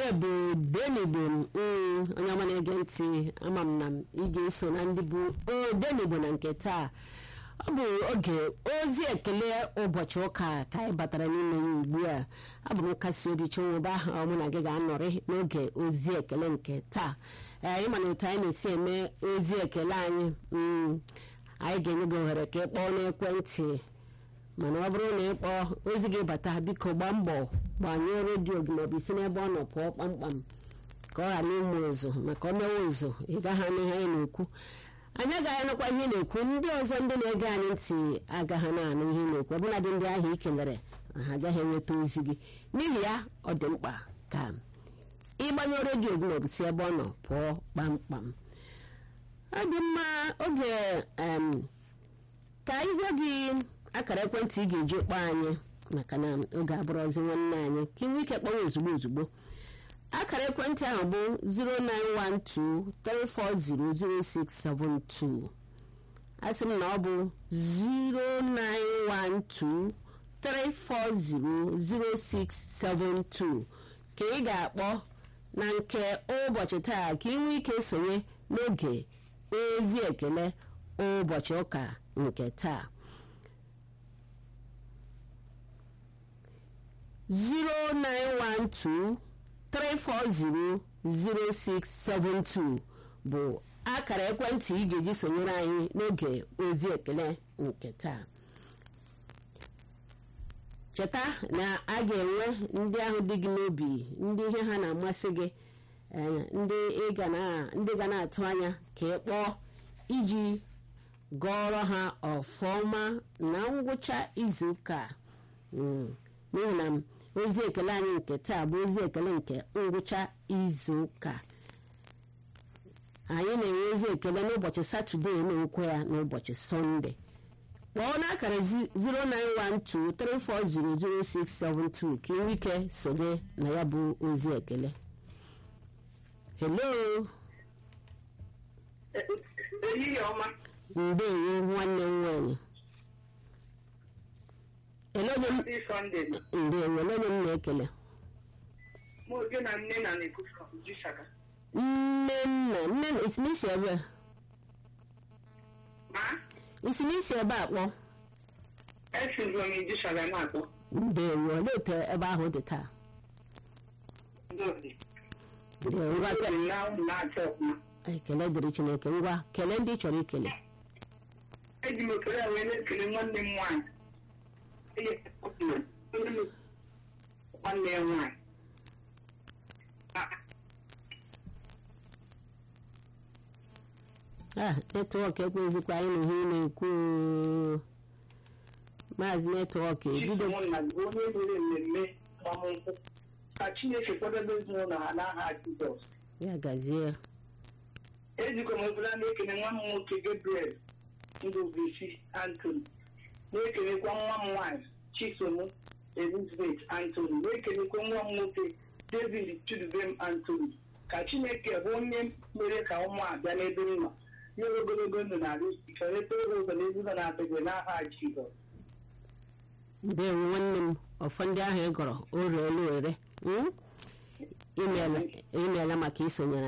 onye bụ denigbo onye ọma na-ege ntị ama m na ị ga-eso na ndị bụ odenigbo na nke taa ọ bụ oge ozi ekele ụbọchị ụka ka anyị batara n'ime ya ugbu a abụ m nkasi obi chinwụba ahụ mụ na gị ga-anọrị n'oge ozi ekele nke taa ee ịma na otu anyị na-esi eme ozi ekele anyị anyị ga-enye gị ohere ka ị kpọọ n'ekwentị mana ọ bụrụ na ị kpọọ ozi gị bata biko gbaa mbọ gbanyụọ redio gị maọbụ isi n'ebe ọ nọ pụọ kpamkpam ka ọ ghara ịmụ ụzụ maka ọ mewe ụzụ ị gaghị anụ ihe anyị na-ekwu anyị agaghị anụkwa ihe ị na-ekwu ndị ọzọ ndị na-ege anyị ntị agaghị na-anụ ihe ị na-ekwu ọbụladị ndị ahụ ị kelere ha agaghị enweta ozi gị n'ihi ya ọ dị mkpa ka ịgbanyụọ redio gị maọbụ si ebe ọ nọ pụọ kpamkpam ọ dị mma oge ka anyị gwa gị akara ekwentị ị ga-eji kpọọ anyị maka na oge abụrụzi nwanne anyị ka ị nwee ike kpọwa ozugbo ozugbo akara ekwentị ahụ bụ 09123400672 asị m na ọ bụ 09123400672 ka ị ga-akpọ na nke ụbọchị taa ka ị nwee ike sonye n'oge ozi ekele ụbọchị ụka nke taa 09123400672 bụ akara ekwentị ị ga-eji sonyere anyị n'oge ozi ekele nke taa cheta na a ga-enwe ndị ahụ dị gị n'obi ndị ihe ha na-amasị gị ndị ga na-atụ anya ka ị kpọọ iji gọọrọ ha ọfọma na ngwụcha izuụka n'ihi na ozi ekele anyị nke taa bụ ozi ekele nke ngwụcha izu ụka anyị na-enwe ozi ekele n'ụbọchị satọde na-ekwe ya n'ụbọchị sọnde kpọọ n'akara 09123400672 ka inwe ike sonye na ya bụ ozi ekele hello ndewo nwanne m nwanyị ndewo onye m na-ekele nne nna nne na isi n'isi ebe isi n'isi ebe a kpọ ndewo olee otu ebe ahụ dị taa ekele dịrị chineke ngwa kelee ndị ị chọrọ ikele eji m ekele a wee na-ekele nwanne m nwaanyị nwanne ya nwaanyị ah netwọk ekwezikwa anyị na ihe ị na-ekwu maazị netwọk ebido onye mere mmemme agbamnkwụ ka chineke kwadebe ezinụlọ ha n'aha jizọs ya gazie ejikwa m ebula na-ekele nwa m nwoke gabriel ndụbụisi antony na-ekelekwa nwa m nwaanyị chisom elizabeth antony na-ekelekwa nwa m nwoke david chudubem antony ka chineke bụ onye mere ka ụmụ a bịa n'ebe m nọ nye ogologo ndụ na arụ ike leta oge ụzọ n'ezigbo na-adịghị n'aha jizọs ndewo nwanne m ọfọ ndị ahụ ị gọrọ o reela ere imeela maka isonyere